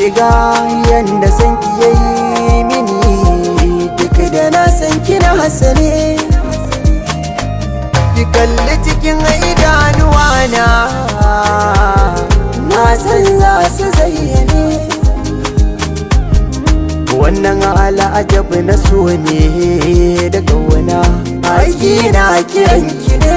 ga yanda san ki yayi mini duk da na san kina hasane ki kalli cikin idanuwa na na san za su zayyane wannan al'ajab na so ne daga wana aiki na kiran ki ne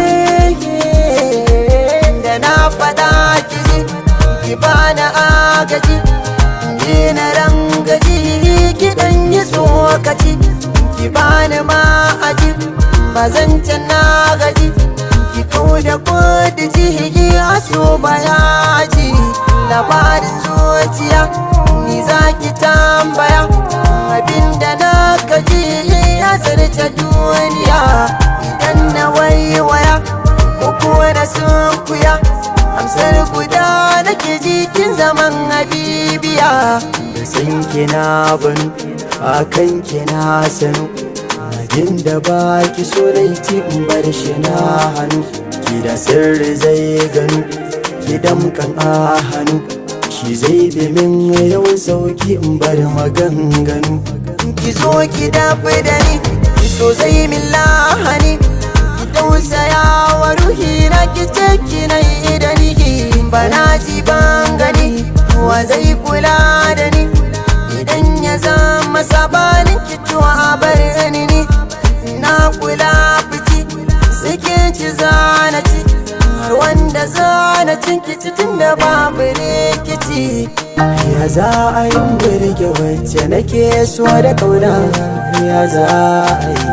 da na faɗa ki ji ki bani agaji ni na rangaji ki dan yi tsokaci ki bani ma'aji bazan na gaji ki kau da kudi ji aso bayaji labarin zuciya ni za ki tambaya abinda na gaji ya zarce duniya idan na waiwaya ko kuwa na sunkuya amsar guda nake jikin zaman habibiya da san kina ban akan kina sanu abin da ba ki so laiti in bar shi na hannu ki da sirri zai ganu ki damkan a hannu shi zai bi min yawan sauki in bar maganganu ki zo ki dafi da ni ki so zai min lahani ki tausaya wa ruhi na ki ce ki na da ni bana ji ban gani wa zai kula da ni idan ya zama sabanin ki tuwa bar ni ni na kula fiti sikin ci zana ci har wanda zana cin kici tun da babu rikici ya za a yi birge wacce nake so da kauna ya za a yi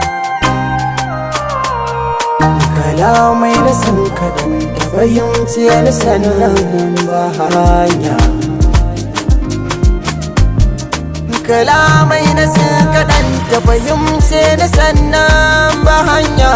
kalamai da san kaɗan da fahimci ni sannan ba hanya kalamai na sun kaɗan da fahimce ni sannan ba hanya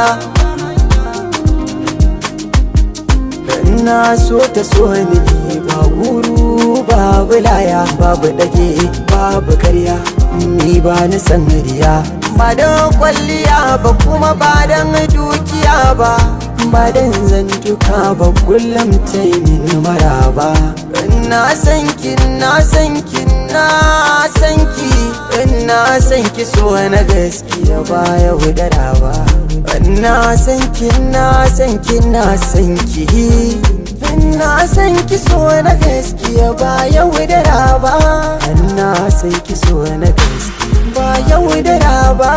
na so ta so ni ba guru babu laya babu ɗage babu karya ni ba ni san riya ba don kwalliya ba kuma ba don dukiya ba ba don zantuka ba kullum ta yi min maraba na san ki na san ki na san ki na san ki so na gaskiya ba ya wudara ba na san ki na san ki na san ki na san ki so na gaskiya ba ya wudara ba na san ki so na gaskiya ba ya wudara ba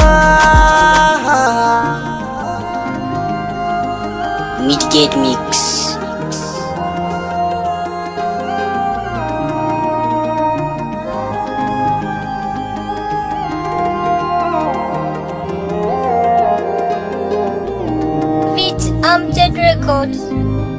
Midgate Mix. Beat Amjad Records.